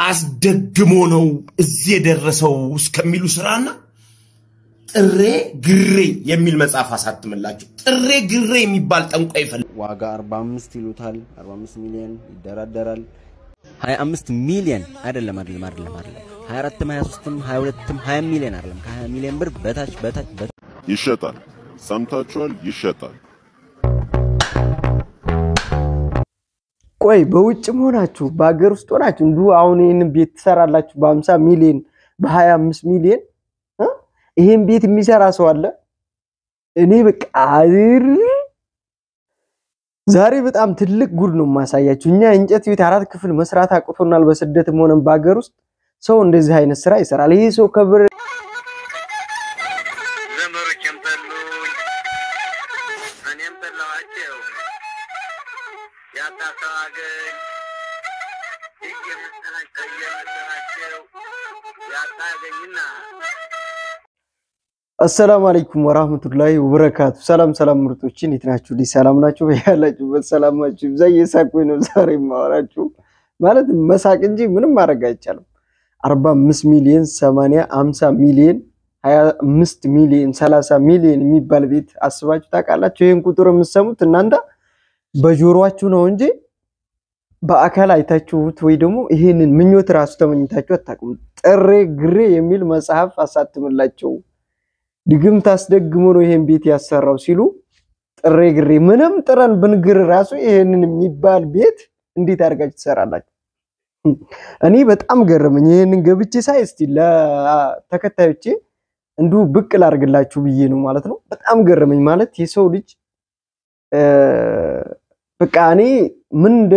አስደግሞ ነው እዚህ የደረሰው እስከሚሉ ስራና ጥሬ ግሬ የሚል መጽሐፍ አሳትምላቸው። ጥሬ ግሬ የሚባል ጠንቋይ ይፈልግ ዋጋ 45 ይሉታል። 45 ሚሊዮን ይደራደራል። 25 ሚሊዮን አይደለም አይደለም አይደለም አይደለም 24ም 23ም 22ም 20 ሚሊዮን አይደለም ከ20 ሚሊዮን ብር በታች በታች በታች ይሸጣል። ሰምታችኋል? ይሸጣል። ቆይ በውጭም ሆናችሁ በሀገር ውስጥ ሆናችሁ እንዲሁ አሁን ይህንን ቤት ትሰራላችሁ በ50 ሚሊዮን በ25 ሚሊዮን እ? ይህን ቤት የሚሰራ ሰው አለ? እኔ በቃ እር ዛሬ በጣም ትልቅ ጉድ ነው የማሳያችሁ። እኛ እንጨት ቤት አራት ክፍል መስራት አቅቶናል። በስደትም ሆነን በሀገር ውስጥ ሰው እንደዚህ አይነት ስራ ይሰራል። ይሄ ሰው ከብር ዘመዶቼም ጠሉኝ፣ እኔም ጠላኋቸው። ያጣ ሰው አገኝ እየመሰላቸው እየመሰላቸው ያጣ አገኝና አሰላሙ አለይኩም ወራህመቱላሂ ወበረካቱ። ሰላም ሰላም ምርጦች እንዴት ናችሁ? ልጅ ሰላም ናችሁ? ያላችሁበት ሰላማችሁ ይብዛ። እየሳቅሁኝ ነው ዛሬ የማወራችሁ ማለት መሳቅ እንጂ ምንም ማድረግ አይቻልም። 45 ሚሊዮን 80 50 ሚሊዮን 25 ሚሊዮን 30 ሚሊዮን የሚባል ቤት አስባችሁ ታውቃላችሁ? ይህን ቁጥር የምትሰሙት እናንተ በጆሮአችሁ ነው እንጂ በአካል አይታችሁት ወይ ደግሞ ይህንን ምኞት ራሱ ተመኝታችሁ አታውቁም። ጥሬ ግሬ የሚል መጽሐፍ አሳትምላቸው ድግምት አስደግሞ ነው ይሄን ቤት ያሰራው ሲሉ ጥሬ ግሬ ምንም ጥረን ብንግር ራሱ ይሄንን የሚባል ቤት እንዴት አድርጋችሁ ትሰራላችሁ? እኔ በጣም ገረመኝ። ይሄንን ገብቼ ሳይ እስቲ ለተከታዮቼ እንዲሁ ብቅ ላድርግላችሁ ብዬ ነው ማለት ነው። በጣም ገረመኝ ማለት የሰው ልጅ እ፣ በቃ እኔ ምን እንደ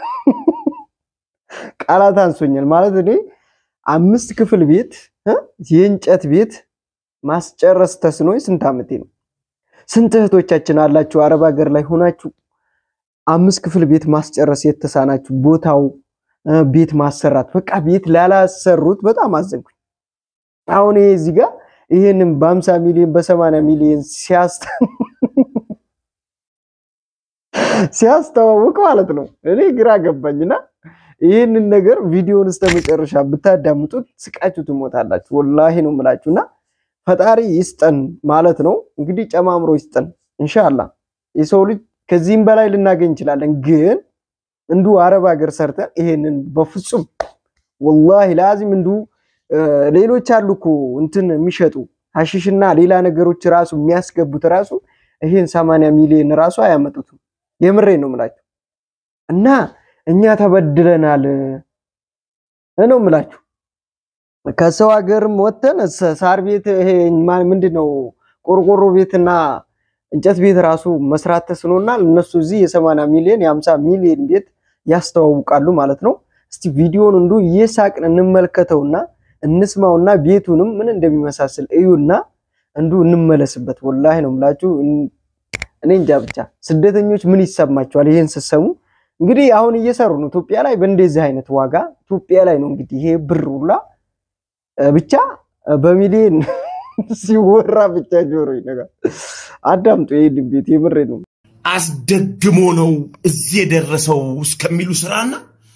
ቃላት አንሶኛል ማለት እኔ አምስት ክፍል ቤት እ፣ የእንጨት ቤት ማስጨረስ ተስኖኝ ስንት ዓመቴ ነው። ስንት እህቶቻችን አላችሁ አረብ ሀገር ላይ ሆናችሁ አምስት ክፍል ቤት ማስጨረስ የተሳናችሁ ቦታው እ፣ ቤት ማሰራት በቃ ቤት ላላሰሩት በጣም አዘንኩኝ። አሁን ይሄ እዚህ ጋር ይሄንን በ50 ሚሊዮን በ80 ሚሊዮን ሲያስተ ሲያስተዋውቅ ማለት ነው እኔ ግራ ገባኝና ይህንን ነገር ቪዲዮን እስከ መጨረሻ ብታዳምጡት ስቃችሁ ትሞታላችሁ። ወላሂ ነው የምላችሁና ፈጣሪ ይስጠን ማለት ነው። እንግዲህ ጨማምሮ ይስጠን እንሻላ። የሰው ልጅ ከዚህም በላይ ልናገኝ እንችላለን፣ ግን እንዱ አረብ ሀገር ሰርተን ይሄንን በፍጹም ወላሂ ላዚም እንዱ ሌሎች አሉ እኮ እንትን የሚሸጡ ሀሺሽና ሌላ ነገሮች ራሱ የሚያስገቡት ራሱ ይሄን ሰማንያ ሚሊዮን ራሱ አያመጡትም። የምሬ ነው የምላችሁ እና እኛ ተበድለናል ነው የምላችሁ ከሰው ሀገርም ወጥተን ሰ- ሳር ቤት ይሄ ማ- ምንድነው ቆርቆሮ ቤትና እንጨት ቤት ራሱ መስራት ተስኖናል። እነሱ እዚህ የሰማንያ ሚሊዮን የሀምሳ ሚሊዮን ቤት ያስተዋውቃሉ ማለት ነው። እስቲ ቪዲዮን እንዱ እየሳቅን እንመልከተውና እንስማውና ቤቱንም ምን እንደሚመሳስል እዩና እንዱ እንመለስበት። ወላሂ ነው የምላችሁ። እን- እኔ እንጃ ብቻ ስደተኞች ምን ይሰማቸዋል ይሄን ስትሰሙ? እንግዲህ አሁን እየሰሩ ነው ኢትዮጵያ ላይ በእንደዚህ አይነት ዋጋ ኢትዮጵያ ላይ ነው እንግዲህ ይሄ ብር ሁላ እ፣ ብቻ እ፣ በሚሊዮን ሲወራ ብቻ ጆሮ ይነጋል። አዳምጡ ይሄን ቤት የምሬ ነው። አስደግሞ ነው እዚህ የደረሰው እስከሚሉ ስራና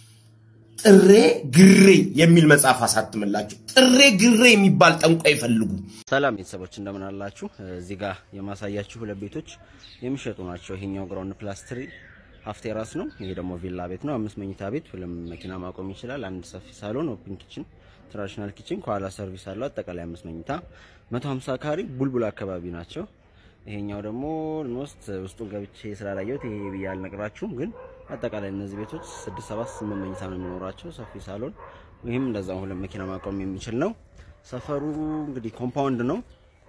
ጥሬ ግሬ የሚል መጽሐፍ አሳትምላቸው። ጥሬ ግሬ የሚባል ጠንቋይ ይፈልጉ። ሰላም ቤተሰቦች እንደምን አላችሁ? እዚህ ጋር የማሳያችሁ ሁለት ቤቶች የሚሸጡ ናቸው። ይሄኛው ግራውንድ ፕላስ ትሪ ሀፍ ቴራስ ነው። ይሄ ደግሞ ቪላ ቤት ነው። አምስት መኝታ ቤት፣ ሁለት መኪና ማቆም ይችላል። አንድ ሰፊ ሳሎን፣ ኦፕን ኪችን፣ ትራዲሽናል ኪችን፣ ከኋላ ሰርቪስ አለው። አጠቃላይ አምስት መኝታ 150 ካሪ ቡልቡል አካባቢ ናቸው። ይሄኛው ደግሞ ኦልሞስት ውስጡን ገብቼ ስላላየሁት ይሄ ብዬ አልነግራችሁም፣ ግን አጠቃላይ እነዚህ ቤቶች ስድስት ሰባት ስምንት መኝታ ነው የሚኖራቸው። ሰፊ ሳሎን፣ ይህም እንደዛው ሁለት መኪና ማቆም የሚችል ነው። ሰፈሩ እንግዲህ ኮምፓውንድ ነው።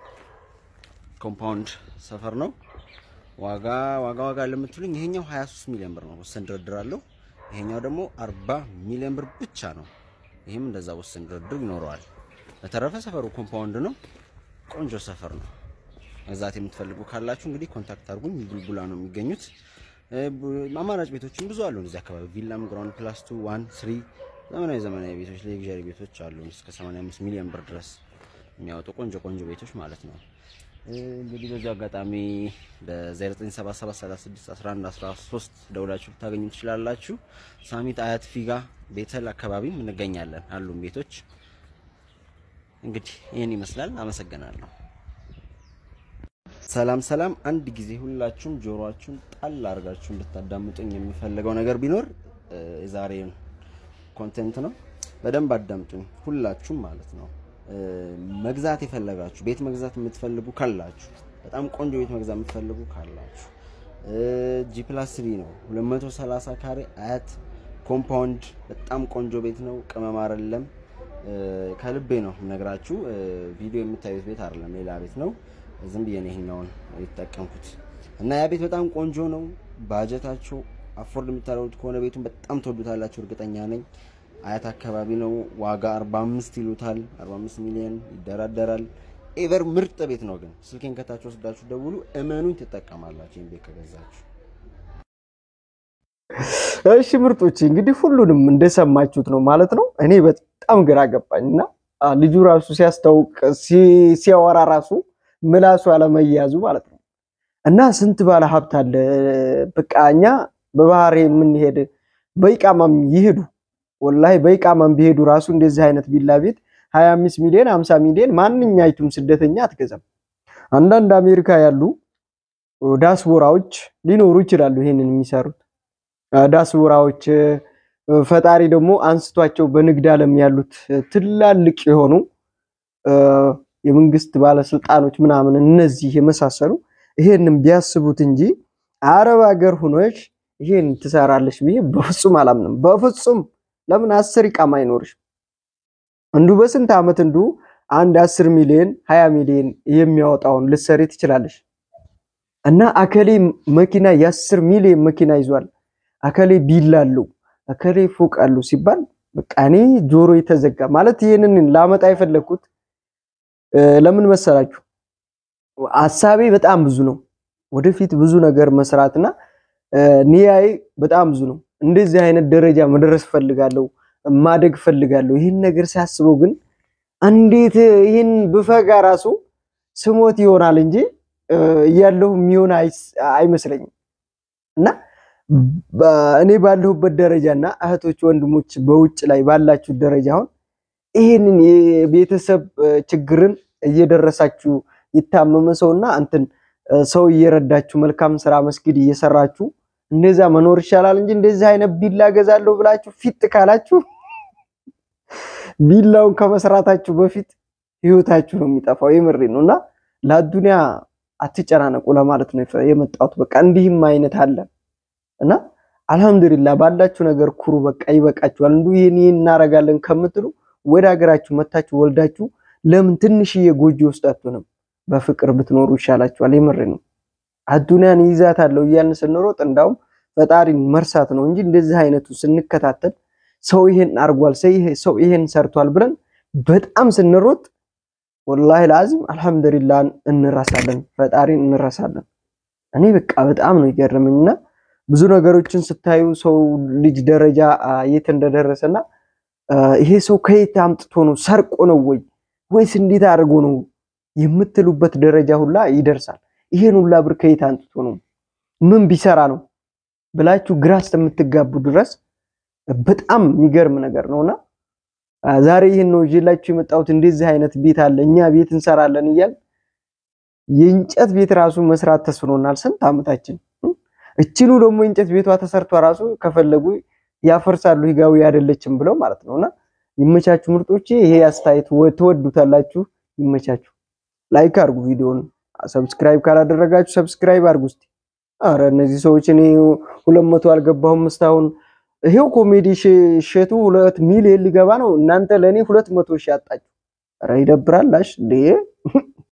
ኮምፓውንድ ሰፈር ነው። ዋጋ ዋጋ ዋጋ ለምትሉኝ ይሄኛው 23 ሚሊዮን ብር ነው፣ ወሰን ድርድር አለው። ይሄኛው ደግሞ 40 ሚሊዮን ብር ብቻ ነው። ይህም እንደዛ ወሰን ድርድር ይኖረዋል። በተረፈ ሰፈሩ ኮምፓውንድ ነው። ቆንጆ ሰፈር ነው። መግዛት የምትፈልጉ ካላችሁ እንግዲህ ኮንታክት አድርጉኝ። ቡልቡላ ነው የሚገኙት። እ፣ ቡ- አማራጭ ቤቶችም ብዙ አሉ እዚህ አካባቢ ቪላም፣ ግራውንድ ፕላስ ቱ ዋን ስሪ ዘመናዊ ዘመናዊ ቤቶች ሌግዣሪ ቤቶች አሉ እስከ 85 ሚሊዮን ብር ድረስ የሚያወጡ ቆንጆ ቆንጆ ቤቶች ማለት ነው። እንግዲህ በዚህ አጋጣሚ በ0977361113 ደውላችሁ ልታገኙ ትችላላችሁ። ሳሚት አያት ፊጋ ቤተል አካባቢም እንገኛለን አሉን ቤቶች። እንግዲህ ይህን ይመስላል። አመሰግናለሁ። ሰላም ሰላም። አንድ ጊዜ ሁላችሁም ጆሮአችሁን ጣል አድርጋችሁ እንድታዳምጡኝ የምፈልገው ነገር ቢኖር እ፣ የዛሬን ኮንቴንት ነው። በደንብ አዳምጡኝ ሁላችሁም ማለት ነው። እ፣ መግዛት የፈለጋችሁ ቤት መግዛት የምትፈልጉ ካላችሁ፣ በጣም ቆንጆ ቤት መግዛት የምትፈልጉ ካላችሁ ጂ ፕላስ ስሪ ነው 230 ካሬ አያት ኮምፓውንድ በጣም ቆንጆ ቤት ነው። ቅመም አይደለም። እ፣ ከልቤ ነው ነግራችሁ። ቪዲዮ የምታዩት ቤት አይደለም፣ ሌላ ቤት ነው። ዝም ብዬ ነው ይሄኛውን የተጠቀምኩት እና ያ ቤት በጣም ቆንጆ ነው። ባጀታችሁ አፎርድ የምታደርጉት ከሆነ ቤቱን በጣም ትወዱታላችሁ፣ እርግጠኛ ነኝ። አያት አካባቢ ነው። ዋጋ 45 ይሉታል። 45 ሚሊዮን ይደራደራል። ኤቨር ምርጥ ቤት ነው። ግን ስልኬን ከታች ወስዳችሁ ደውሉ፣ እመኑኝ ትጠቀማላችሁ ይህን ቤት ከገዛችሁ። እሺ ምርጦች እንግዲህ ሁሉንም እንደሰማችሁት ነው ማለት ነው። እኔ በጣም ግራ ገባኝ እና አ፣ ልጁ ራሱ ሲያስታውቅ ሲ- ሲያወራ ራሱ ምላሱ አለመያዙ ማለት ነው። እና ስንት ባለ ሀብት አለ። በቃ እኛ በባህር የምንሄድ በኢቃማም ይሄዱ ወላሂ በኢቃማም ቢሄዱ ራሱ እንደዚህ አይነት ቢላ ቤት 25 ሚሊዮን 50 ሚሊዮን ማንኛይቱም ስደተኛ አትገዛም። አንዳንድ አሜሪካ ያሉ ዳስቦራዎች ሊኖሩ ይችላሉ ይሄንን የሚሰሩት ዳስቦራዎች ፈጣሪ ደግሞ አንስቷቸው በንግድ ዓለም ያሉት ትላልቅ የሆኑ እ፣ የመንግስት ባለስልጣኖች ምናምን እነዚህ የመሳሰሉ ይሄንን ቢያስቡት እንጂ አረብ ሀገር ሁኖች ይሄን ትሰራለች ብዬ በፍጹም አላምንም። በፍጹም ለምን አስር ይቃም አይኖርሽ? እንዱ በስንት ዓመት እንዱ አንድ አስር ሚሊዮን ሀያ ሚሊዮን የሚያወጣውን ልትሰሪ ትችላለሽ። እና አከሌ መኪና የአስር ሚሊዮን መኪና ይዟል፣ አከሌ ቢላ አለው፣ አከሌ ፎቅ አለው ሲባል በቃ እኔ ጆሮ የተዘጋ ማለት ይህንን ላመጣ የፈለግኩት እ፣ ለምን መሰላችሁ? ሀሳቤ በጣም ብዙ ነው። ወደፊት ብዙ ነገር መስራትና እ፣ ኒያዬ በጣም ብዙ ነው። እንደዚህ አይነት ደረጃ መድረስ ፈልጋለሁ፣ ማደግ ፈልጋለሁ። ይህን ነገር ሲያስበው ግን እንዴት ይህን ብፈጋ ራሱ ስሞት ይሆናል እንጂ እ፣ እያለሁ የሚሆን አይስ- አይመስለኝም። እና በ- እኔ ባለሁበት ደረጃ እና እህቶች ወንድሞች በውጭ ላይ ባላችሁ ደረጃ አሁን ይህንን የቤተሰብ እ፣ ችግርን እየደረሳችሁ የታመመ ሰውና እንትን እ፣ ሰው እየረዳችሁ መልካም ስራ መስጊድ እየሰራችሁ እንደዛ መኖር ይሻላል እንጂ እንደዚህ አይነት ቢላ ገዛለሁ ብላችሁ ፊት ካላችሁ ቢላውን ከመስራታችሁ በፊት ህይወታችሁ ነው የሚጠፋው። የምሬ ነው እና ለአዱንያ አትጨናነቁ ለማለት ነው የመጣሁት። በቃ እንዲህም አይነት አለ እና አልሐምዱሊላህ ባላችሁ ነገር ኩሩ። በቃ ይበቃችኋል። እንዱ ይህን ይህን እናረጋለን ከምትሉ ወደ ሀገራችሁ መታችሁ ወልዳችሁ ለምን ትንሽዬ ጎጆ ውስጥ አትሆንም? በፍቅር ብትኖሩ ይሻላችኋል። የምሬ ነው። አዱንያን ይዛታለሁ እያልን ስንሮጥ እንዳውም ፈጣሪን መርሳት ነው እንጂ እንደዚህ አይነቱ ስንከታተል ሰው ይሄን አርጓል፣ ሰው ይሄን ሰርቷል ብለን በጣም ስንሮጥ ወላሂ ለአዚም አልሐምዱሊላህ እንረሳለን፣ ፈጣሪን እንረሳለን። እኔ በቃ በጣም ነው ይገርመኝና ብዙ ነገሮችን ስታዩ ሰው ልጅ ደረጃ አ፣ የት እንደደረሰና አ፣ ይሄ ሰው ከየት አምጥቶ ነው ሰርቆ ነው ወይ ወይስ እንዴት አድርጎ ነው የምትሉበት ደረጃ ሁላ ይደርሳል። ይሄን ሁላ ብር ከየት አምጥቶ ነው ምን ቢሰራ ነው ብላችሁ ግራ እስከምትጋቡ ድረስ በጣም የሚገርም ነገር ነውና አ፣ ዛሬ ይህን ነው ይዤላችሁ የመጣሁት። እንደዚህ አይነት ቤት አለ፣ እኛ ቤት እንሰራለን እያል የእንጨት ቤት ራሱ መስራት ተስኖናል ስንት ዓመታችን። እችሉ ደግሞ የእንጨት ቤቷ ተሰርቷ ራሱ ከፈለጉ ያፈርሳሉ ህጋዊ አይደለችም ብለው ማለት ነውና ይመቻችሁ ምርጦቼ። ይሄ አስተያየት ወ- ትወዱታላችሁ። ይመቻችሁ። ላይክ አድርጉ ቪዲዮውን። ሰብስክራይብ ካላደረጋችሁ ሰብስክራይብ አድርጉ እስቲ። አረ እነዚህ ሰዎች እኔ ሁለት መቶ አልገባሁም እስካሁን። ይሄው ኮሜዲ ሽ- እሸቱ ሁለት ሚሊዮን ሊገባ ነው። እናንተ ለእኔ ሁለት መቶ ሺህ አጣችሁ። ኧረ ይደብራል። አሽ እንዴ